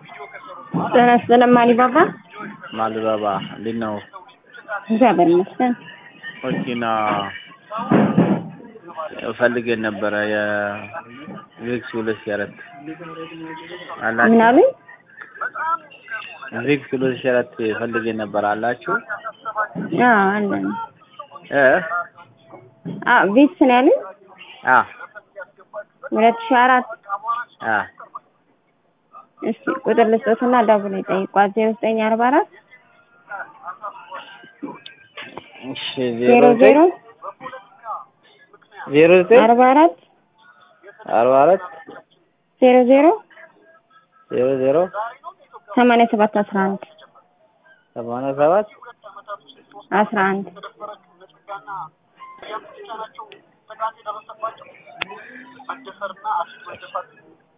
ጤና ይስጥልን ማሊባባ። ማልባባ እንዴት ነው? እግዚአብሔር ይመስገን። መኪና ፈልገን ነበረ የቪክስ ሁለት ሺህ አራት ምን አላችሁ? አሉኝ? ቪክስ ሁለት ሺህ አራት ፈልገን ነበር አላችሁ? አዎ አለን። እ አዎ ቪክስ ነው ያሉኝ። አ ሁለት ሺህ አራት አ እስቲ ቁጥር ልስጦትና ደውሎ ይጠይቋት። ዜሮ ዘጠኝ አርባ አራት እሺ ዜሮ ዜሮ ዜሮ ዘጠኝ አርባ አራት አርባ አራት ዜሮ ዜሮ ዜሮ ዜሮ ሰማንያ ሰባት አስራ አንድ ሰማንያ ሰባት አስራ አንድ